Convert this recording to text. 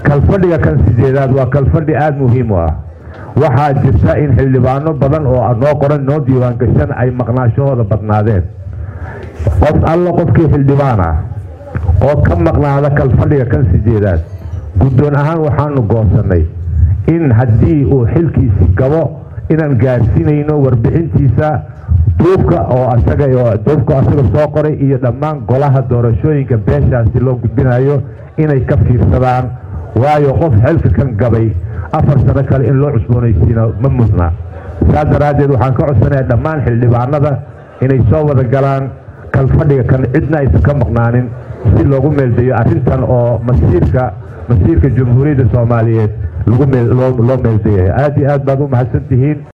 kalfadhiga kan sideedaad waa kalfadhi aada muhiim u ah waxaa jirta in xildhibaano badan oo noo qoran noo diiwaangashan ay maqnaashahooda badnaadeen qof alla qofkii xildhibaan ah oo ka maqnaada kalfadhiga kan sideedaad guddoon ahaan waxaanu goosannay in haddii uu xilkiisi gabo inaan gaarsiinayno warbixintiisa duubka oo asaga duubka asaga soo qoray iyo dhammaan golaha doorashooyinka beeshaasi loo gudbinayo inay ka fiirsadaan waayo qof xilka kan gabay afar sano kale in loo cusboonaysiino ma mudna saas daraaddeed waxaan ka codsanaya dhammaan xildhibaanada inay soo wada galaan kalfadhiga kan cidna aysan ka maqnaanin si loogu meeldayo arrintan oo masiirka masiirka jamhuuriyadda soomaaliyeed loo meeldayahay aad iyo aad baad u mahadsan tihiin